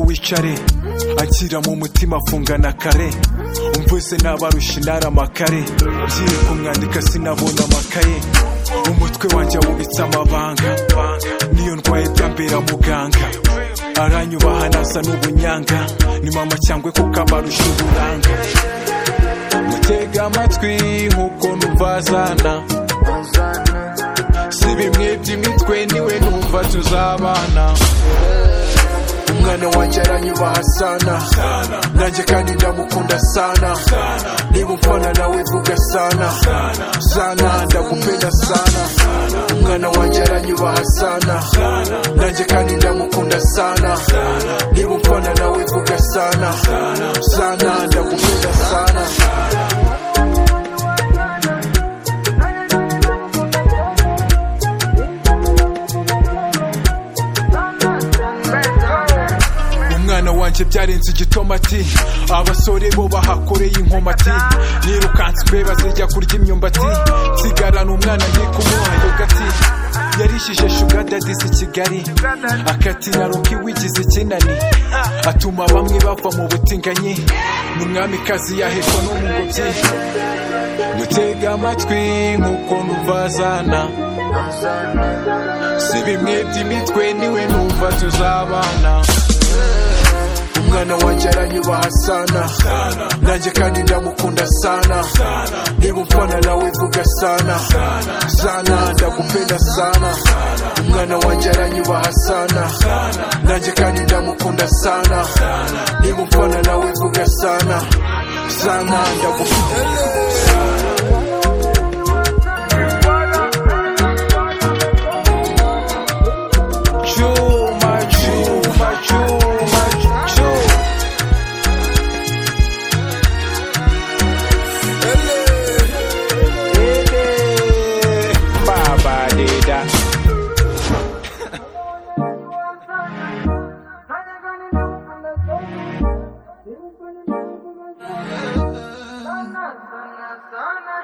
wicare akira mu mutima afungana kare umvise n'abarusha intara amakare ngiye kumwandika sinabona amakaye umutwe wanjye wubitse amabanga niyo ndwaye byambera muganga aranyubaha nasa n'ubunyanga ni mama cyangwa kuko abarusha uburanga mutega amatwi nk'uko numvazana si bimwe by'imitwe niwe numva tuzabana umwana wanjye aranyubaha sana nanjye kandi ndamukunda sana niba umfana nawe vuga sana sana ndagupenda sana umwana wanjye aranyubaha sana nanjye kandi ndamukunda sana niba umfana nawe vuga sana sana ndagupenda sana umwana wanjye byarenze igitomati abasore bo bahakoreye inkomati nirukanswe bazijya kurya imyumbati nsigarana umwana ndi kumuha yogati yarishije shugadadizi kigali akatina rukiwigize ikinani atuma bamwe bava mu butinganyi ni umwamikazi yahekwa n'umugobyi mutega amatwi nk'uko nuvazana si bimwe by'imitwe niwe numva tuzabana umwana wanjye aranyubaha sana nanjye kandi ndamukunda sana niba umfana nawe vuga sana sana ndagupenda sana umwana wanjye aranyubaha sana nanjye kandi ndamukunda sana niba umfana nawe vuga sana sana ndagupenda Chuma, chuma, chuma, chuma. Ele, babadeeda. Sana sana sana